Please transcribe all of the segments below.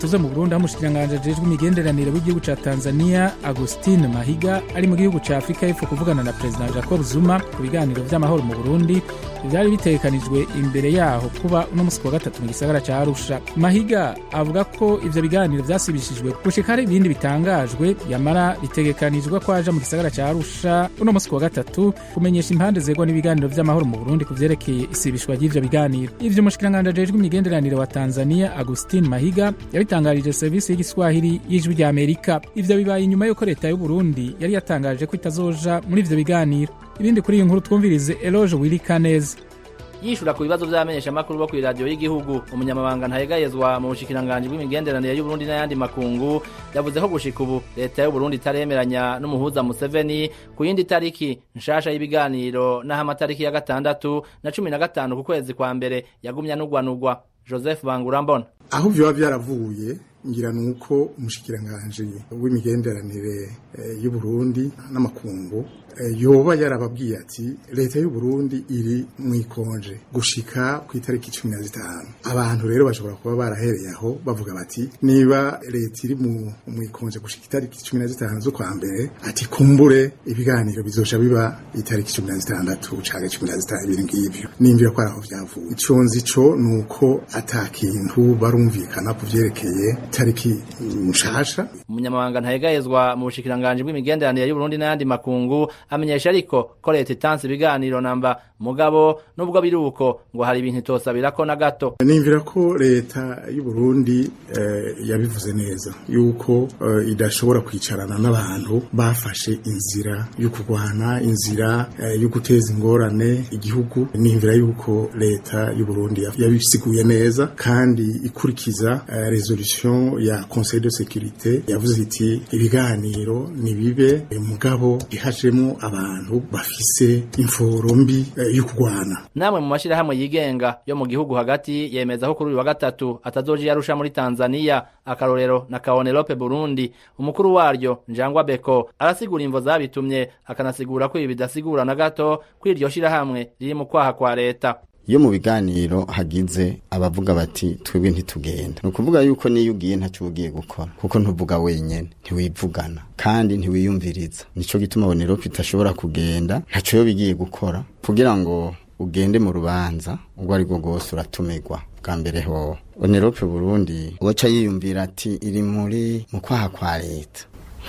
tuze mu burundi aho umushikiranganji ajejwe imigenderanire w'igihugu ca tanzania agustin mahiga ari mu gihugu ca afurika y'epfo kuvugana na perezida jacob zuma ku biganiro vy'amahoro mu burundi vyari bitegekanijwe imbere yaho kuba uno musi wa gatatu mu gisagara ca arusha mahiga avuga ko ivyo biganiro vyasibishijwe gushika hari ibindi bitangajwe yamara bitegekanijwe ko aja mu gisagara ca arusha uno musi wa gatatu kumenyesha impande zegwa n'ibiganiro vy'amahoro mu burundi ku vyerekeye isibishwa ry'ivyo biganiro ivyo umushikiranganji ajejwe imigenderanire wa tanzania agustin mahiga yabitangarije serivisi y'igiswahili y'ijwi rya amerika ivyo bibaye inyuma y'uko leta y'uburundi yari yatangaje ko itazoja muri ivyo biganiro ibindi kuri iyi nkuru twumvirize eloge wirikaneza yishura ku bibazo vy'abamenyeshamakuru bo kw'iradiyo y'igihugu umunyamabanga ntayegayezwa mu bushikiranganji bw'imigenderanire y'uburundi n'ayandi makungu yavuze ko gushika ubu leta y'uburundi itaremeranya n'umuhuza museveni ku yindi tariki nshasha y'ibiganiro n'aho amatariki ya gatandatu na cumi na gatanu ku kwezi kwa mbere yagumya nugwanugwa joseph bangurambona aho vyoba vyaravuye ngira nuko umushikiranganje w'imigenderanire e, y'uburundi n'amakungu e, yoba yarababwiye ati leta y'uburundi iri mwikonje gushika ku itariki cumi na zitanu abantu rero bashobora kuba barahereye aho bavuga bati niba leta iri mu mwikonje gushika itariki cumi na zitanu z'ukwa mbere ati kumbure ibiganiro bizoja biba itariki cumi na zitandatu canke cumi na zitanu ibintu ngivyo nimvira ko ari aho vyavuye ico nzi co nuko ata kintu barumvikana ku vyerekeye tariki nshasha umunyamabanga ntayegayezwa mu bushikiranganji bw'imigenderanire y'uburundi n'ayandi makungu amenyesha ariko ko leta itanze ibiganiro namba mugabo nubwo biri uko ngo hari ibintu itosabirako na gato nimvira ko leta y'uburundi eh, yabivuze neza yuko eh, idashobora kwicarana n'abantu bafashe inzira yo kurwana inzira eh, yo guteza ingorane igihugu nimvira yuko leta y'uburundi yabisiguye neza kandi ikurikiza eh, resolution ya conseil de sécurité yavuze iti ibiganiro nibibe mugabo ihajemo abantu bafise imforo mbi eh, yo kurwana namwe mu mashirahamwe yigenga yo mu gihugu hagati yemeza ko kuri uyu wa gatatu atazoja yarusha muri Tanzania akarorero na Kaonelope Burundi umukuru waryo Njangwa Beko arasigura imvo zabitumye akanasigura ko ibi bidasigura na gato ko iryo shirahamwe riri mu kwaha kwa leta iyo mu biganiro hagize abavuga bati twebwe ntitugenda ni ukuvuga yuko niyo ugiye ntacyo ugiye gukora kuko ntuvuga wenyine ntiwivugana kandi ntiwiyumviriza nicyo gituma bonerope itashobora kugenda ntacyo yo bigiye gukora kugira ngo ugende mu rubanza ubwo ari bwo bwose uratumirwa bwa mbere ho bonerope burundi uwaca yiyumvira ati iri muri mu kwaha kwa leta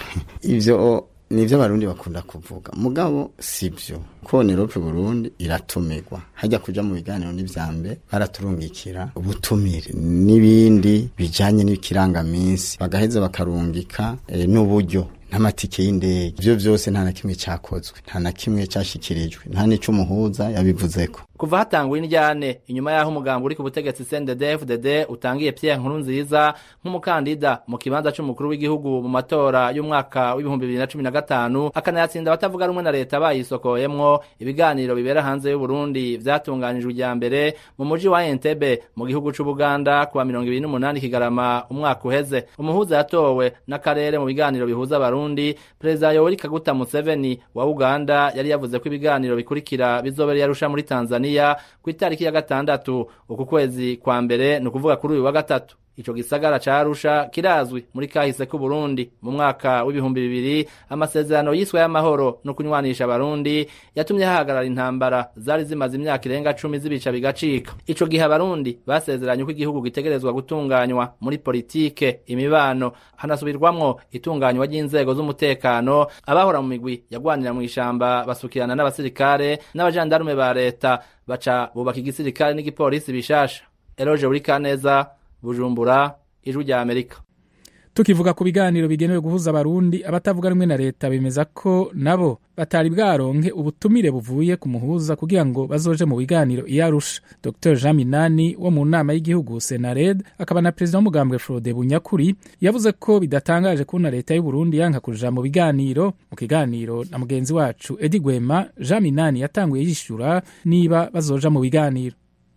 ibyo nivyo abarundi bakunda kuvuga mugabo sivyo ko Nerope Burundi iratumirwa hajya kuja mu biganiro n'ivyambe baraturungikira ubutumire n'ibindi bijanye n'ikirangaminsi bagaheza bakarungika e, n'uburyo n'amatike y'indege ivyo vyose nta na kimwe cakozwe nta na kimwe cashikirijwe nta n'ico umuhuza yabivuzeko kuva hatangwa indyane inyuma y'aho umugambi uri ku butegetsi CNDD-FDD utangiye Pierre Nkurunziza nk'umukandida mu kibanza c'umukuru w'igihugu mu matora y'umwaka w'ibihumbi bibiri na cumi na gatanu akanayatsinda abatavuga rumwe na leta bayisokoyemwo ibiganiro bibera hanze y'Uburundi vyatunganijwe ijya mbere mu muji wa Entebbe mu gihugu c'Ubuganda kuwa mirongo ibiri n'umunani Kigarama umwaka uheze umuhuza yatowe n'akarere mu biganiro bihuza abarundi perezida Yoweri Kaguta Museveni wa Uganda yari yavuze ko ibiganiro bikurikira bizobera yarusha muri Tanzania ku itariki ya gatandatu uku kwezi kwa mbere ni ukuvuga kuri uyu wa gatatu ico gisagara ca Arusha kirazwi muri kahise ku Burundi mu mwaka w'ibihumbi bibiri amasezerano yiswe y'amahoro no kunywanisha abarundi yatumye hahagarara intambara zari zimaze imyaka irenga cumi zibica bigacika ico gihe abarundi basezeranye ko igihugu gitegerezwa gutunganywa muri politike imibano hanasubirwamwo itunganywa ry'inzego z'umutekano abahora mu migwi yagwanira mu ishamba basukirana n'abasirikare n'abajandarume ba leta baca bubaka igisirikare n'igipolisi bishasha Eloge Burikaneza bujumbura ijwi rya amerika tukivuga ku biganiro bigenewe guhuza abarundi abatavuga rumwe na leta bemeza ko nabo batari bwaronke ubutumire buvuye ku muhuza kugira ngo bazoje mu biganiro iyo arusha dr jean minani wo mu nama y'igihugu senared akaba na perezida w'umugambwe frode bunyakuri yavuze ko bidatangaje kubona leta y'uburundi yanka kuja mu biganiro mu kiganiro na mugenzi wacu edi gwema jean minani yatanguye yishyura niba bazoja mu biganiro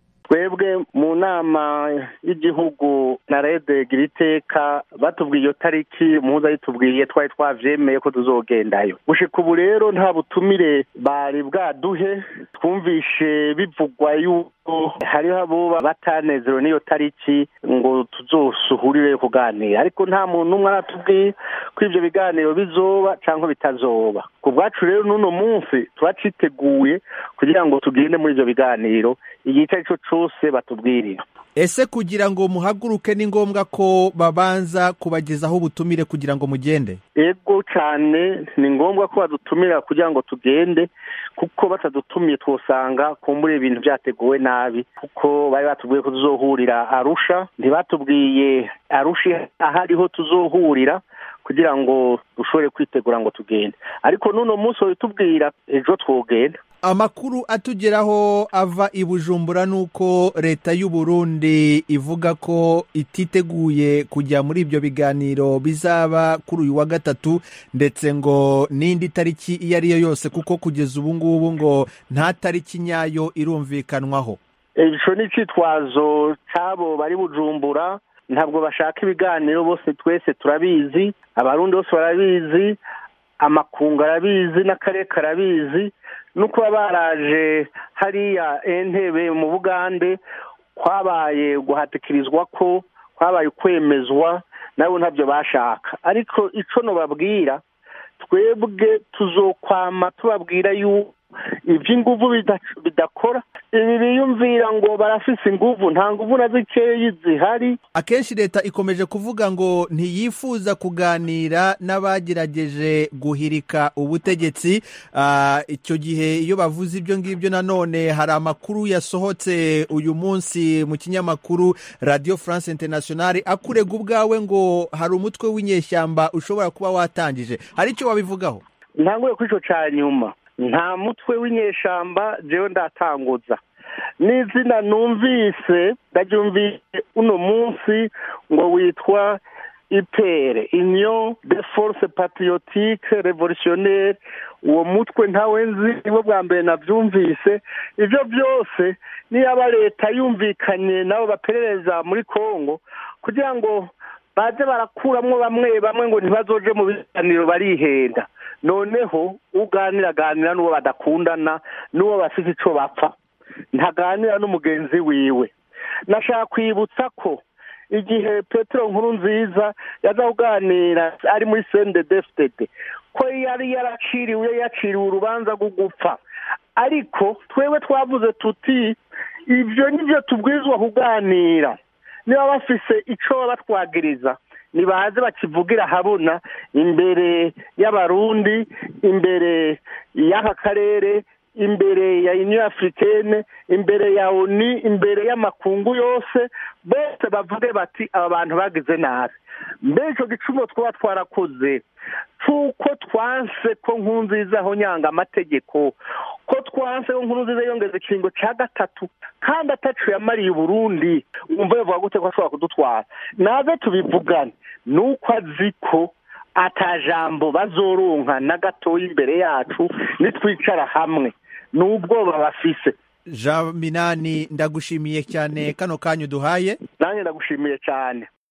twebwe mu nama y'igihugu na rede giriteka batubwiye iyo tariki muhuza yitubwiye twari twavyemeye ko tuzogendayo gushika ubu rero nta butumire bari bwaduhe twumvishe bivugwa yuko hariho abuba batanezerewe n'iyo tariki ngo tuzosuhurire kuganira ariko nta muntu umwe aratubwiye ko ibyo biganiro bizoba cyangwa bitazoba ku bwacu rero n'uno munsi turaciteguye kugira ngo tugende muri ibyo biganiro igihe icyo ari cyo cyose batubwirira ese kugira ngo muhaguruke ni ngombwa ko babanza kubagezaho ubutumire kugira ngo mugende ego cyane ni ngombwa ko badutumira kugira ngo tugende kuko batadutumiye twosanga kumbura ibintu byateguwe nabi kuko bari batubwiye ko tuzohurira arusha ntibatubwiye arusha aho ariho tuzohurira kugira ngo dushobore kwitegura ngo tugende ariko n'uno munsi babitubwira ejo twogenda amakuru atugeraho ava i bujumbura ni uko leta y'u Burundi ivuga ko ititeguye kujya muri ibyo biganiro bizaba kuri uyu wa gatatu ndetse ngo n'indi tariki iyo ari yo yose kuko kugeza ubu ngubu ngo nta tariki nyayo irumvikanwaho icyo ni icyitwazo cy'abo bari bujumbura ntabwo bashaka ibiganiro bose twese turabizi abarundi bose barabizi amakungu arabizi n'akarere karabizi no kuba baraje hariya entebe mu bugande kwabaye guhatikirizwa ko kwabaye kwemezwa nabo ntabyo bashaka ariko icyo nubabwira twebwe tuzokwama tubabwira yuko iby'inguvu bidakora ibi biyumvira ngo barafise inguvu nta nguvu na zikeyi zihari akenshi leta ikomeje kuvuga ngo ntiyifuza kuganira n'abagerageje guhirika ubutegetsi icyo gihe iyo bavuze ibyo ngibyo nanone hari amakuru yasohotse uyu munsi mu kinyamakuru radiyo france internationale akurega ubwawe ngo hari umutwe w'inyeshyamba ushobora kuba watangije hari icyo wabivugaho ntanguye kuri icyo cya nyuma nta mutwe w'inyeshyamba jewe ndatanguza n'izina numvise ndaryumvise uno munsi ngo witwa ipere union de force patriotique revolutionnaire uwo mutwe ntawe nzi nibo bwa mbere nabyumvise ibyo byose niyaba leta yumvikanye nabo baperereza muri congo kugira ngo baze barakuramo bamwe bamwe ngo ntibazoje mu biganiro barihenda noneho uganira aganira n'uwo badakundana n'uwo bafite icyo bapfa ntaganira n'umugenzi wiwe nashaka kwibutsa ko igihe petero nkuru nziza yaza kuganira ari muri sendedefitede ko yari yaraciriwe yaciriwe urubanza rwo gupfa ariko twebwe twavuze tuti ibyo nibyo tubwirizwa kuganira niba bafise icyo babatwagiriza nibaze bakivugira habona imbere y'abarundi imbere y'aka karere imbere ya union africaine imbere ya oni imbere y'amakungu yose bose bavuge bati aba bantu bagize nabi mbere icyo gicumuro twaba twarakoze cy'uko twanse ko nkunziza aho nyanga amategeko ko twanse ko nkunziza yongeza ikiringo cya gatatu kandi atacu yamariye uburundi wumva yavuga gute ko ashobora kudutwara naze tubivugane ni uko azi ko atajambo bazoronka na gatoya imbere yacu nitwicara hamwe n'ubwoba bafise jean minani ndagushimiye cyane kano kanya uduhaye nanjye ndagushimiye cyane